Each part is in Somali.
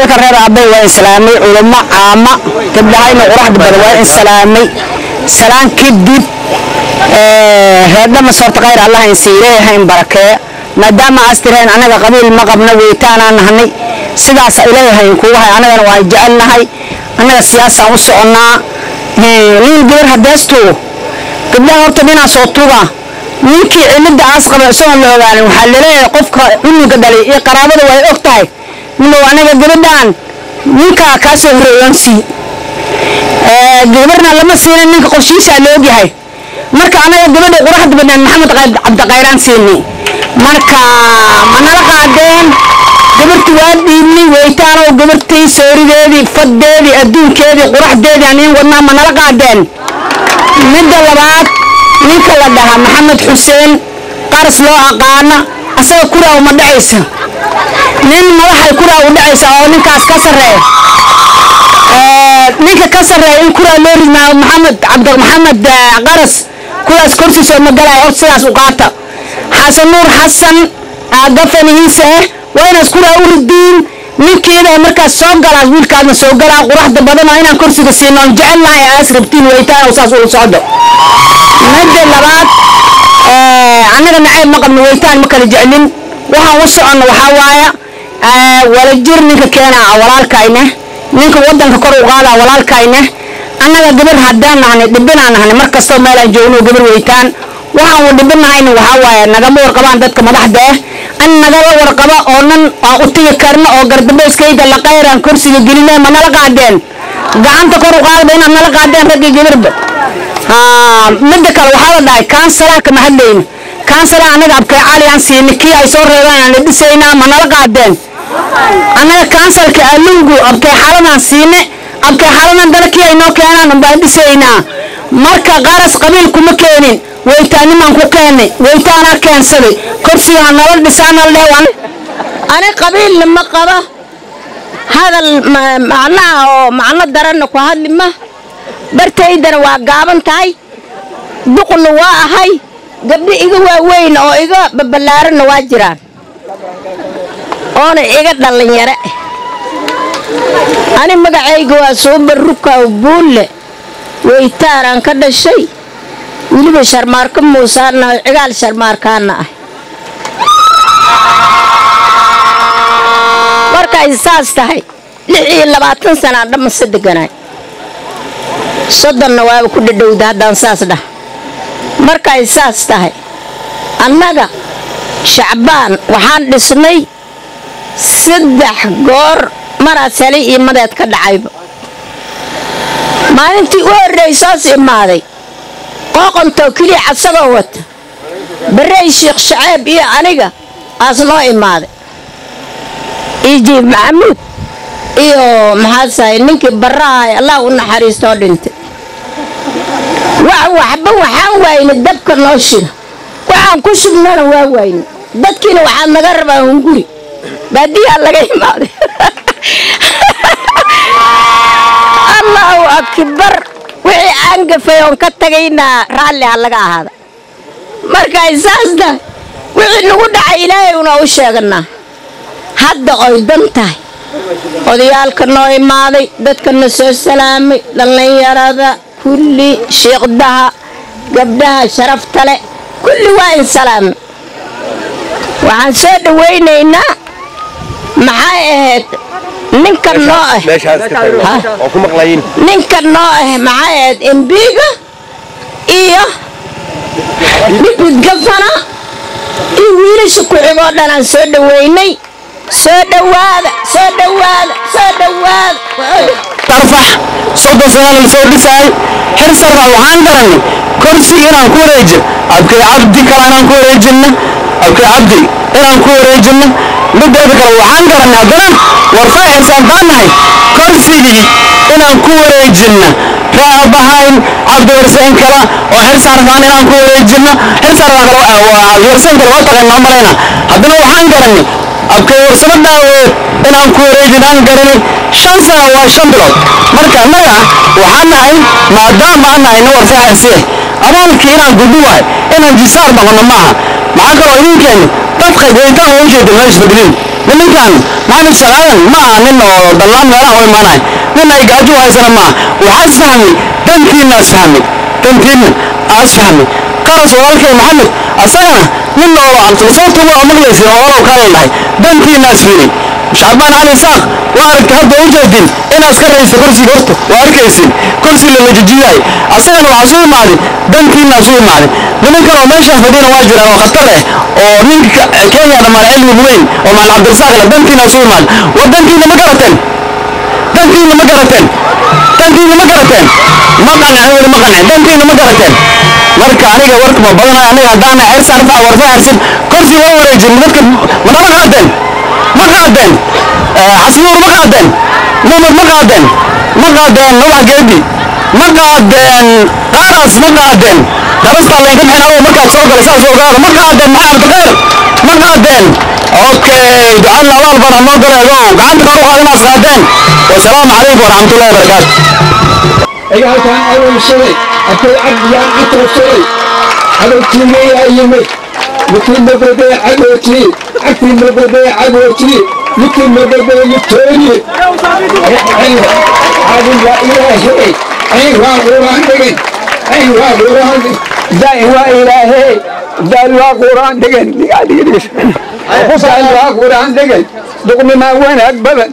halka reer aabay waa islaamay culamo caama gabdhahayna quraxda badan waa islaamay salaan kadib reerdhama soorta khayr allah insiileeyahay in barakee maadaama astireen anaga qabiil ma qabna weytaanaan nahnay sidaas ileeyahay kuwahay anagana waa jecelnahay annaga siyaasaan u soconnaa nin gabar hadeestu gabdhaha horta dhinaa soo tuga ninkii cilada aas qaba isagoon la ogaanin waxaa laleeyahay qofka cunuga dhalay iyo qaraabada way og tahay midow anaga gabadhaan ninkaa kaa soo horeeyoon sii gabarna lama siinin ninka qorshiisaa la ogyahay marka anaga gabadha quraxda badnaan maxamed cabdiqayraan siinay marka manala qaadeen gabarti waa dhiibnay weytaanow gabartii soorideedii faddeedii adduunkeedii quraxdeedii aniin wadnaa manala qaadeen midda labaad ninka la dhahaa maxamed xuseen qaras loo aqaana asaga kuraa uma dhacaysa nin madaxay kuraa u dhacaysa oo ninkaas ka sarreeya ninka ka sarreeya in kuraa loo ridmaayo maxamed cabdi maxamed qaras kuraas korsiisa ma galaya horta sidaas u qaata xasan nuur xasan gafanihiisa ah waa inaas kuraa u ridiin ninkeeda markaas soo galaas wiilkaasna soo galaa quraxda badan oo inaan korsiga siino on jecelnahay aas rabtiin weytaan oo saas ula socdo midda labaad annaga nacayb ma qabno weytaan ma kala jeclin waxaan u soconno waxaa waaya walajir ninka keenaa walaalkayne ninka wadanka kor u qaadaa walaalkayne annaga gabar haddaan nahnay dhibinaan nahnay mar kastoo meelaan joogno gabar weytaan waxaan u dhibinahayna waxaa waaya nagama warqabaan dadka madaxda ah an nagala warqaba oo nan aan u tigi karno oo gardabeyskayda la qayraan kursiga gelinay ma nala qaadeen gacanta kor u qaadaba inaad nala qaadeen raggii gabarba midda kale waxaa la dhahay kaansalaa kama hadlayno kaansala anaga abkay cali aan siinay kii ay soo reebeen aan la dhisaynaa ma nala qaadeen annaga kaansalka alungu abkay xalanaan siine abkay xalanan dana kii ay noo keenaan unbaan dhisaynaa marka qaras qabiil kuma keenin weytaanimaan ku keennay weytaanaa keensaday korsigaa nala dhisaanal dheewan ani qabiilna ma qaba hadal macnaha oo macno daranna ku hadli ma bartaydana waa gaaban tahay duqna waa ahay gabdho iga waaweyn oo iga babalaaranna waa jiraan oona iga dhallinyare ani magacayga waa soo barrukaw buulle weytaanaan ka dhashay weliba sharmaarka muusaana cigaal sharmaarkaana ah markay saas tahay lix iyo labaatan sanaan dhamase deganaay soddonna waaba ku dhadhowda haddaan saas dhah markay saas tahay annaga shacbaan waxaan dhisnay saddex goor maraas helay iyo madeed ka dhacayba maalintii u horraysoos imaaday qooqontoo keliya casagoo wata barey sheekh shaceeb iyo aniga aas noo imaaday iyo jiib maxamuud iyo maxaasahay ninkii barraha allah u naxariistoo dhintay wax waxba waxaan waayna dabka noo shida waxaan ku shubnana waa waayna dadkiina waxaad naga rabaa hunguri baadiyaa laga imaaday allahu akbar wixii aan gafay oon ka tagaynaa raalli ha laga ahaada markay saas tahay wixii nagu dhacay ilaahay una u sheeganaa hadda oy dan tahay odayaalka noo imaaday dadkana soo salaamay dhallinyarada kulli shiiqdaha gabdhaha sharafta leh kulli waa in salaamay waxaan soo dhawaynaynaa maxay ahayd ninka noo ah ninka noo ah maxay ahayd embiga iyo dhibid gafana iyo wiilasha ku-xigoo dhan aan soo dhawaynay soo dhawaada soo dhawaada soo dhawaada tarfax soddon sana la soo dhisaay xir sarfax waxaan garanay korsi inaan ku wareejin abkay cabdi kale inaan ku wareejinna abkay cabdi inaan ku wareejinna mideeda kale waxaan garanay haddana warfaa xirsaan baan nahay korsigii inaan ku wareejinna raabahayn cabdi warsayn kala oo xirsarfaan inaan ku wareejinna xirsarfaan kale warsayn kale waa taqaanaa malayna haddana waxaan garanay abkay warsamo dhaaweed inaan ku wareejinaan garanay shan sana waa shan bilood marka annaga waxaan nahay maadaama aan nahay nin warfaxasiye abaalkii inaan gudbi waay inaan jisaar noqono maaha maxaa kaloo idinkeenni dadka goyntaan ujeeda meesha badlin nimankan maxamed shaqaadan ma aha nin oo dallaan meelaha u imaanay nin ay gaajo u haysana ma aha waxaas fahmi dantiina as fahmi dantiina as fahmi qaras walaalkay maxamed asagana nin oo sababta waa maqlaysin oo olow kaala dhahay dantiina as fiiri shacbaan cali saaq waa aragtay hadda u jeedin inaas ka raysa kursiga horta waa arkaysin kursi la lajijiyaay asagana waxaa suu imaaday dantiina suu imaaday nimankan oo meeshaan fadhina waa jiraan oo khatar eh oo ninka kenya dhammaan cilmi weyn oo maal cabdirasaaq le dantiina suu imaaday war dantiina ma garateen dantiina ma garateen dantiina ma garateen ma qancin weli ma qancin dantiina ma garateen marka aniga warka ma badanayo aniga haddaana xeersa arfac warfa xersin kursi loo wareejin dadka manama qaadeen ma qaadeen xasnuur ma qaadeen mumad ma qaadeen ma qaadeen nubax geedi ma qaadeen qaaraas ma qaadeen darastaa laynka bixin adoo markaad soo galay saas ogaada ma qaadeen maxamed baqeer ma qaadeen okay ducadna abaal baan hanoo galeego gacanta kor u qaad inaas qaadeen wasalaamu calaykum waraxmatullahi wabarakaatu iga halkaan aroorsaday arkay cabdiyaan catrabsaday cadowtiigeeyaa yimid mikii mabadee cadowtii cagtii mabadee cadowtii mikii mabadee litooni caadin waa ilaahey cayn waa quraan dhigin cayn waa quraan daa'in waa ilaahey daal waa quraan dhigin daal waa quraan dhigin duqnimaa wanaag badan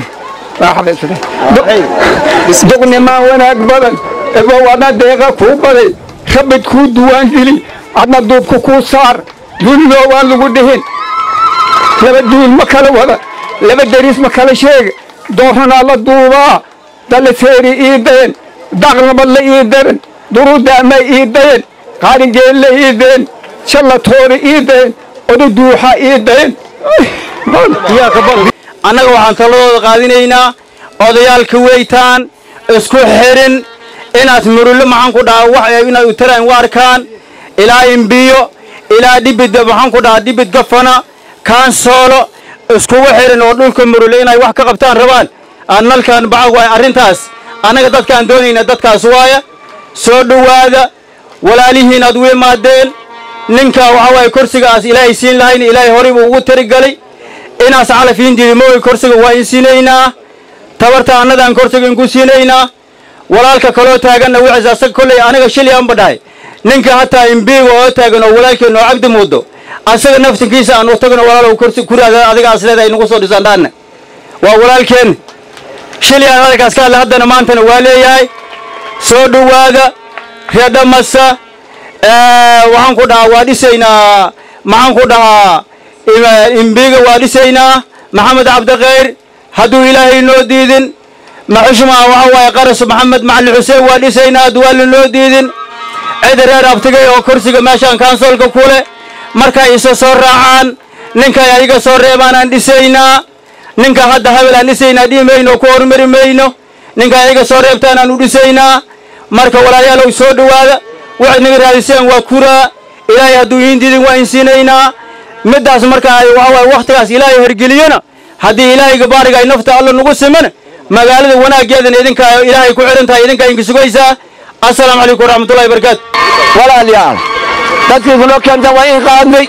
duqnimaa wanaag badan ebow adna deeqa kuu baday rabid kuu duwaan geli adna duubka kuu saar duuliloo waan lagu dhihin laba duul ma kala wada laba deriis ma kala sheega dooranaa la duubaa daliseeri ii dayen daqnabad la ii daran durudaama ii dayen qaaringeel la ii dayen shalla toori ii dayen odu duuxa ii dayen annaga waxaan taladooda qaadinaynaa odayaalka weytaan isku xirin inaad murullo maxaan ku dhahaa wax inaad utaraan u arkaan ilaa imbiyo ilaa dhibid maxaan ku dhahaa dhibid gafana kaansoolo iskugu xirin oo dhulka murulle inay wax ka qabtaan rabaan aan nalkan bacag waay arrintaas annaga dadkaan doonayna dadkaas waaya soo dhowaada walaalihiin aad u imaadeen ninka waxa waaye kursigaas ilaahay siin lahayn ilaahay horay buu ugu tirigalay inaas calafiin jiri mooy kursiga waa in siinaynaa tabarta annadaan kursiga inku siinaynaa walaalka kaloo taaganna wixiis asaga kolley aniga shilyaanba dhahay ninka hataa imbiiga oo taagan oo walaalkeen oo cabdi muddo asaga naftinkiisa aan u tagno walaalow kursi kuriaada adigaas leedahay nagu soo dhisan dhaanna waa walaalkeen shilyaan adagaas ka hadla haddana maantana waa leeyahay soo dhowaada reedhamasa waxaan ku dhahaa waa dhisaynaa maxaan ku dhahaa imbiga waa dhisaynaa maxamed cabdikhayr hadduu ilaahay noo diidin maxushma waxa waaye qaras maxamed macalin xuseen waa dhisaynaa duwaali noo diidin cid reer abtigay oo kursiga meeshaan kaansoolka kule markay isa soo raacaan ninkay ayaga soo reebaan aan dhisaynaa ninka hadda habel aan dhisaynaa dhihi mayno ku hormari mayno ninka ayaga soo reebtaan aan u dhisaynaa marka walaalayaalow soo dhowaada waxayd naga raadiseen waa kuraa ilaahay hadduu iin diidin waa in siinaynaa middaas marka ay waxa waaye wakhtigaas ilaahay hergeliyona haddii ilaahayga baariga ay nafta alla nagu simana magaalada wanaaggeedana idinka ilaahay ku xihan tahay idinka idinka sugaysaa assalaamu calaykum waraxmatullahi wabarakaatu walaalayaal dadkii kunoo keenta waa in qaadnay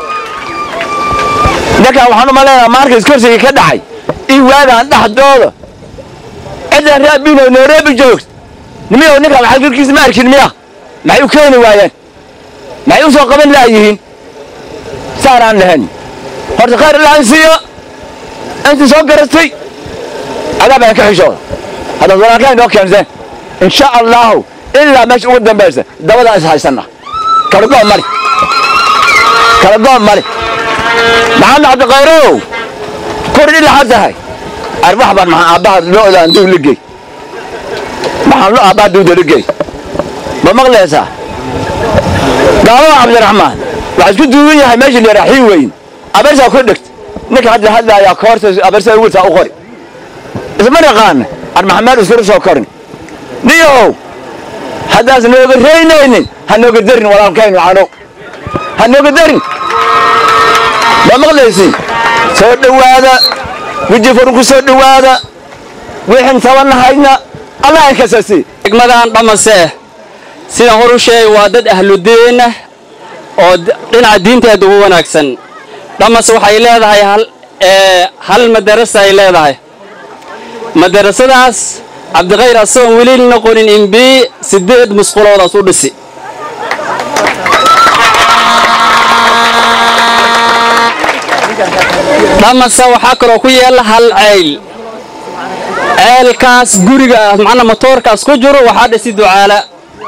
ninkan waxaan u malaynayaa maarkas kursigii ka dhacay in waagaan dhexdooda ciddan raabino nairobi joogta nimiyow ninkan waxaa kirkiisa ma arkin miya maxay u keeni waayeen maxay u soo qaban laayihiin saanaan lahayn horta khayr ilaahay siiyo intii soo garatay adaa baan ka xishooda haddaad walaalkaa inoo keenseen insha allahu ilaa meesha ugu dambaysa dabadaan is haysanna kala goon mali kala goon mali maxamed cabdikhayrow kordhi laxad tahay arbax baan maxaa aabbaha lo'daan duu ligey maxaan lo aabbaha duuda ligey ma maqlaysaa gaalada cabdiraxmaan waxaa isku duuban yahay meesha la yidhaha xiin weyn abarsaa ku dhegta ninka hadda hadlaayaa koorta abarsaa wiiltaa u qori isma naqaana ar maxamed iskuru soo korin niyow haddaas nooga reynaynin ha nooga darin walaalkaynu canow ha nooga darin ma maqlaysin soo dhowaada weji furun ku soo dhowaada wixin tabanahayna allah ay kasasi degmadan dhamase sidaan hor u sheegay waa dad ahludiinah oo dhinaca diinteeda ugu wanaagsan dhamase waxay leedahay hal ee hal madarasa ay leedahay madarasadaas cabdikhayr asagoon weli noqonin imbi sideed musquloodaas u dhisi dhamase waxaa kaloo ku yeela hal ceyl ceelkaas guriga ah macnaa matoorkaas ku jiro waxaa dhisi ducaala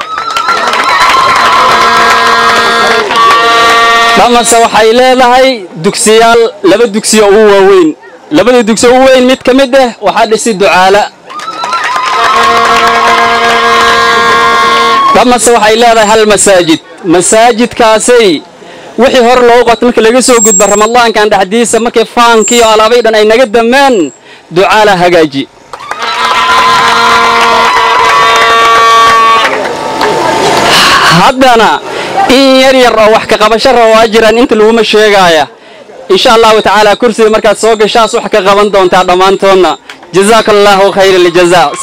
dhamase waxay leedahay dugsiyaal laba dugsiyo ugu waaweyn labada dugsiyo ugu weyn mid ka mid ah waxaa dhisi ducaala dhamase waxay leedahay hal masaajid masaajidkaasay wixii hore loogu qabto markii laga soo gudba ramadaankan dhexdiisa markii faankii oo alaabay dhan ay naga dameen ducaala hagaaji haddana in yar yar oo wax ka qabasho raba waa jiraan inta laguma sheegaaya insha allahu tacaala kursiga markaad soo gashaas wax ka qaban doontaa dhammaantoodna jazaaka allaahu khayra aljazaa